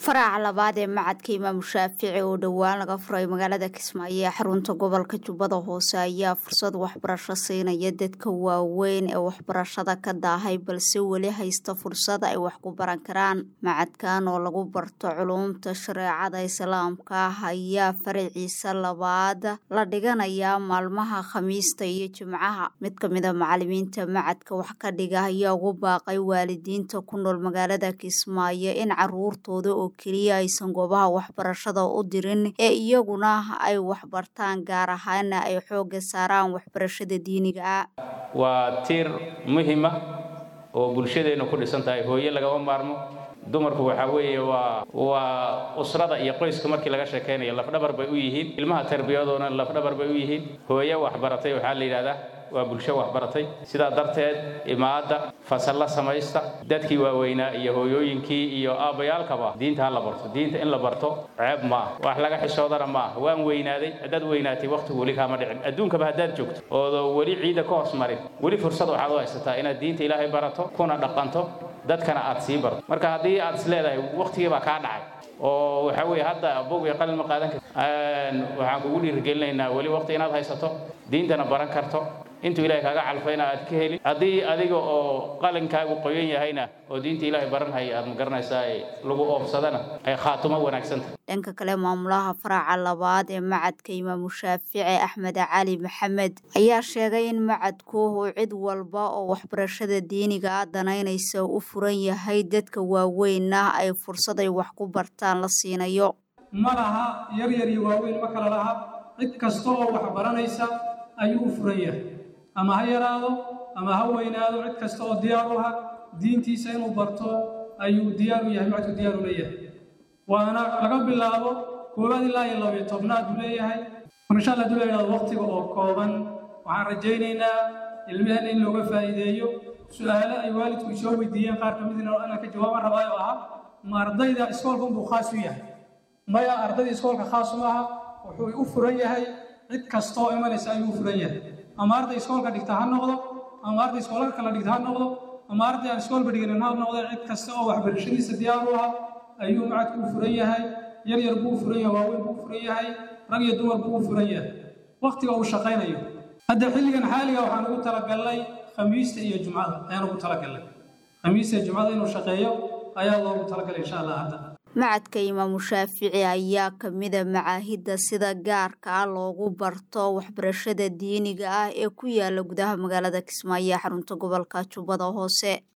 faraca labaad ee macadka imaamu shaafici oo dhowaan laga furay magaalada kismaayo ee xarunta gobolka jubbada hoose ayaa fursad waxbarasho siinaya dadka waaweyn ee waxbarashada ka daahay balse weli haysta fursad ay wax ku baran karaan macadkan oo lagu barto culuumta shareecada islaamka ah ayaa faraciisa labaad la dhiganayaa maalmaha khamiista iyo jimcaha mid kamida macalimiinta macadka wax ka dhiga ayaa ugu baaqay waalidiinta ku nool magaalada kismaayo in caruurtooda oo keliya aysan goobaha waxbarashada u dirin ee iyaguna ay waxbartaan gaar ahaana ay xoogga saaraan waxbarashada diiniga ah waa tiir muhima oo bulshadeennu ku dhisan tahay hooye lagama maarmo dumarku waxaa weeye waa waa usrada iyo qoyska markii laga sheekaynayo lafdhabar bay u yihiin ilmaha tarbiyadoona lafdhabar bay u yihiin hooye waxbaratay waxaa la yidhahdaa waa bulsho waxbaratay sidaa darteed imaadda fasalla samaysta dadkii waaweynaa iyo hooyooyinkii iyo aabbayaalkaba diinta ha la barto diinta in la barto ceeb ma ah wax laga xishoodana ma ah waan weynaaday haddaad weynaatay wakhtigu weli kaama dhicin adduunkaba haddaad joogto oodo weli ciidda ka hoos marin weli fursad waxaad u haysataa inaad diinta ilaahay barato kuna dhaqanto dadkana aad sii barto marka haddii aad is leedahay wakhtigii baa kaa dhacay oo waxaa weeye hadda bog iyo qalin ma qaadan karti waxaan kugu dhiirigelinaynaa weli wakhti inaad haysato diintana baran karto intuu ilahay kaaga calfayna aad ka helin haddii adiga oo qalinkaagu qoyan yahayna oo diinta ilaahay baranhaya aad ma garanaysaa lagu oobsadana ay khaatumo wanaagsantahay dhanka kale maamulaha faraca labaad ee macadka imaamu shaafici axmed cali maxamed ayaa sheegay in macadku uu cid walba oo waxbarashada diiniga ah danaynaysa u furan yahay dadka waaweynna ay fursad ay wax ku bartaan la siinayo ma laha yar yar iyo waaweyn ma kala laha cid kasta oo wax baranaysa ayuu u furan yahay ama ha yaraado ama ha weynaado cid kasta oo diyaar u ah diintiisa inuu barto ayuu diyaar u yahay macadku diyaar u leeyahay waana laga bilaabo koowaad ilaa iyo labiyo tobnaad buu leeyahay insha allah haduu leeyahay waqtiga oo kooban waxaan rajaynaynaa ilmaheenna in looga faa'iideeyo su-aalo ay waalidku isoo weydiiyeen qaar ka midna inaan ka jawaaban rabaayo oo ah ma ardayda iskoolka unbuu khaas u yahay maya ardayda iskoolka khaas uma aha wuxuu u furan yahay cid kasta oo imanaysa ayuu u furan yahay ama arday iskoolka dhigta ha noqdo ama arday iskoolka kala dhigta ha noqdo ama arday aan iskoolba dhiganin ha noqdo cid kasta oo waxbarashadiisa diyaar u ah ayuu macadku u furan yahay yar yar buu u furan yahay waaweyn buu u furan yahay rag iyo dumar buu u furan yahay wakhtiga uu shaqaynayo hadda xilligan xaaliga waxaan ugu talagalnay khamiista iyo jumcada ayaan ugu talagalnay khamiista iyo jumcada inuu shaqeeyo ayaa loogu talagalay insha allah hadda macadka imaamu shaafici ayaa kamida macaahidda sida gaarka ah loogu barto waxbarashada diiniga ah ee ku yaala gudaha magaalada kismaayo ee xarunta gobolka jubbada hoose